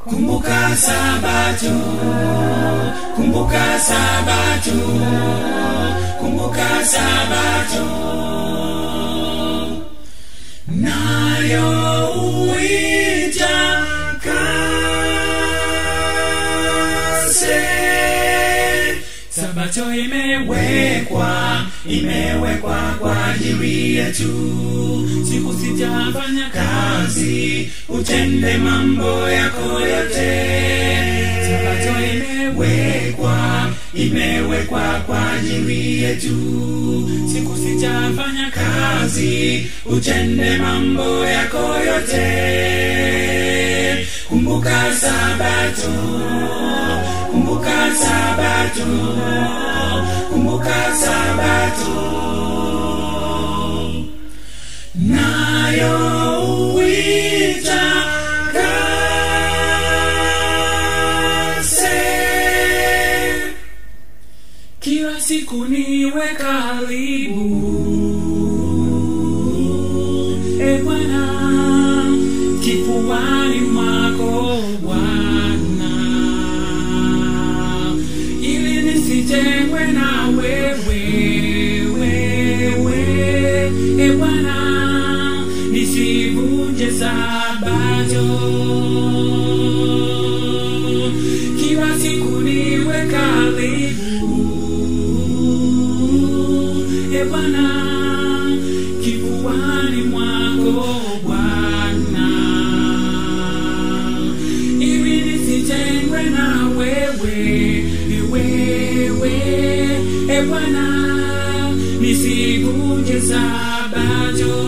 kumbuka sabato kumbuka sabato kumbuka sabato nayo uita kase sabato imewekwa imewekwa kwa ajili yetu siku sitafanya kazi utende mambo yako yote sabato imewekwa imewekwa kwa ajili yetu siku sitafanya kazi utende mambo yako yote kumbuka sabato kumbuka sabato kumbuka sabato nayo uita kase kila siku niwe karibu e bwana kifuani mwako bwana ili nisitengwe na wewe wewe e bwana nisivunje sabato kila siku niwe karibu e bwana kifuani mwako bwana ili nisitengwe na wewe wewe e bwana nisivunje sabato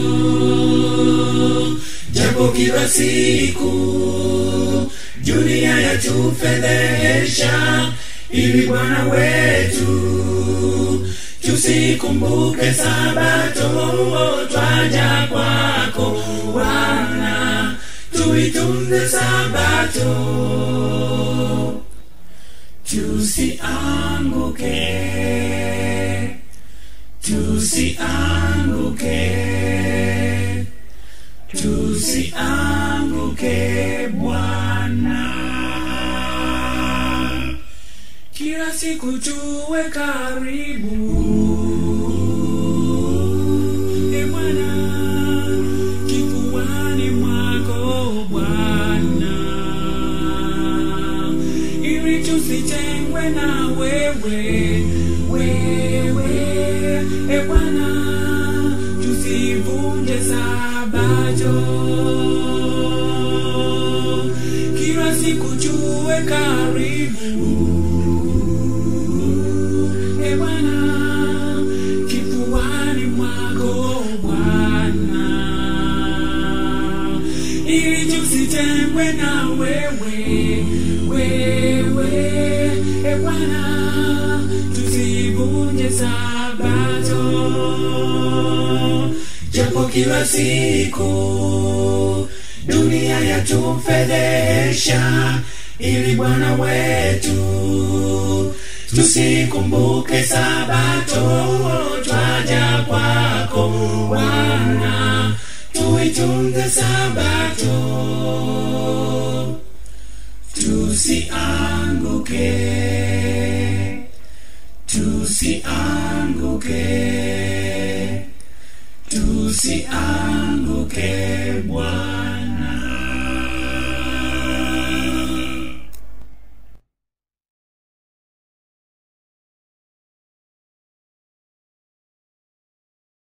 japo kila siku dunia yatufedhesha ili bwana wetu tusikumbuke sabato twaja kwako bwana tuitunze sabato tusianguke tusianguke tusianguke bwana kila siku tuwe karibu e bwana kifuani mwako bwana ili tusitengwe na wewe wewe e bwana tusivunje sabato kila siku tuwe karibu e bwana kifuani mwako bwana ili tusitengwe na wewe wewe e bwana tusivunje sabato japo kila siku dunia yatufedhesha ili bwana wetu tusikumbuke sabato twaja kwako bwana tuitunze sabato tusianguke tusianguke tusianguke bwana